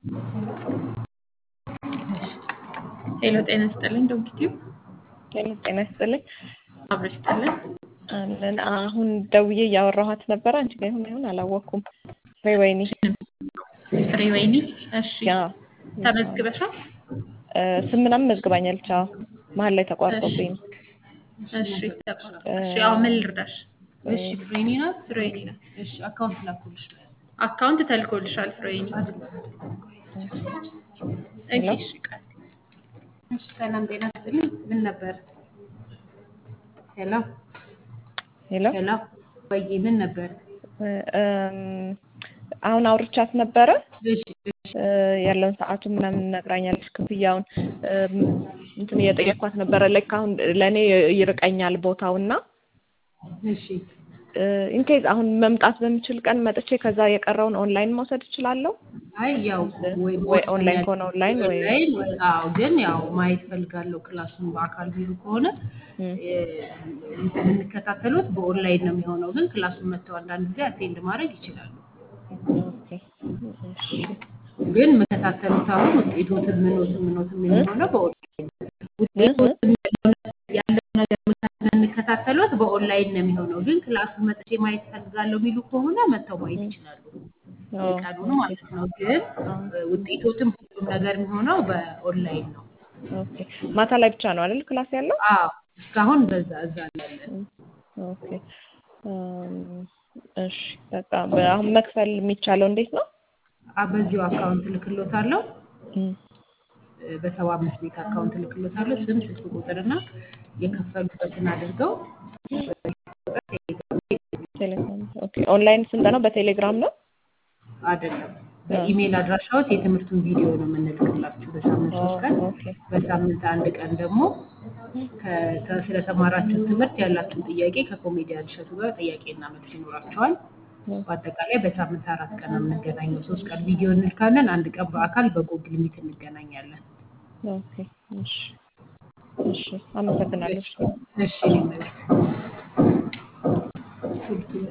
ሄሎ ጤና ይስጥልኝ ዶክቲው ጤና ይስጥልኝ። አብሮ ይስጥልን። አለን አሁን ደውዬ እያወራኋት ነበረ። አንቺ ጋር ይሁን ይሁን አላወቅኩም። ፍሬ ወይኒ ፍሬ ወይኒ እሺ ያ ተመዝግበሻል? ስም ምናምን መዝግባኛለች። አዎ መሀል ላይ ተቋርጦብኝ ነው። እሺ ተቋረጠ። እሺ ያው ምን ልርዳሽ? እሺ ፍሬኒ ናት። ፍሬወይኒ ነው። እሺ አካውንት ላኩልሽ። አካውንት ተልኮልሻል ፍሬወይኒ። ሄሎ እሺ ቃል እሺ ሰላም ጤና ይስጥልኝ። ምን ነበር? ሄሎ ሄሎ ሄሎ ወይ ምን ነበር? እም፣ አሁን አውርቻት ነበረ እሺ እ፣ ያለውን ሰዓቱ ምናምን ነግራኛለች። ክፍያውን እም፣ እንትን እየጠየኳት ነበረ። ላይክ አሁን ለእኔ ይርቀኛል ቦታው እና እሺ ኢንኬዝ አሁን መምጣት በምችል ቀን መጥቼ ከዛ የቀረውን ኦንላይን መውሰድ እችላለሁ አይ ያው ወይ ወይ ኦንላይን ከሆነ ኦንላይን ወይ ኦንላይን ወይ አዎ፣ ግን ያው ማየት ፈልጋለሁ ክላሱን በአካል ቢሉ ከሆነ እም፣ እ፣ የምንከታተሉት በኦንላይን ነው የሚሆነው። ግን ክላሱን መጥተው አንዳንድ ጊዜ አቴንድ ማድረግ ይችላሉ። ኦኬ እሺ ግን የምከታተሉት አሁን ውጤቶትን ምኖትን ምኖትን የሚሆነው በኦንላይን ነው። እ እ ውጤቶትን ያለው ነገር የምንከታተሉት በኦንላይን ነው የሚሆነው። ግን ክላሱን መጥቼ ማየት ፈልጋለሁ የሚሉ ከሆነ መጥተው ማየት ይችላሉ። ኦ፣ ቀኑን ማለት ነው። ግን እ፣ ውጤቶትም ሁሉም ነገር የሚሆነው በኦንላይን ነው። ኦኬ ማታ ላይ ብቻ ነው አይደል ክላስ ያለው? አዎ እስካሁን በዛ እዛ ነው ያለን። ኦኬ እም፣ እሺ በቃ በ- አሁን መክፈል የሚቻለው እንዴት ነው? አ- በዚሁ አካውንት ልክሎታለሁ። እም፣ እ፣ በሰባ አምስት ቤት አካውንት ልክሎታለሁ። ስም፣ ስልክ ቁጥርና የከፈሉበትን አድርገው ቴሌግራም ኦኬ። ኦንላይን ስልጠናው በቴሌግራም ነው? አይደለም በኢሜይል አድራሻዎት የትምህርቱን ቪዲዮ ነው የምንልክላችሁ በሳምንት ሶስት ቀን። ኦኬ በሳምንት አንድ ቀን ደግሞ ከ- ከ- ስለተማራችሁት ትምህርት ያላችሁን ጥያቄ ከኮሜዲያን እሸቱ ጋር ጥያቄና መልስ ይኖራቸዋል። በአጠቃላይ በሳምንት አራት ቀን ነው የምንገናኘው። ሶስት ቀን ቪዲዮ እንልካለን፣ አንድ ቀን በአካል በጎግል ሚት እንገናኛለን። ኦኬ እሺ እሺ አመሰግናለሁ። እሺ እኔ መልስ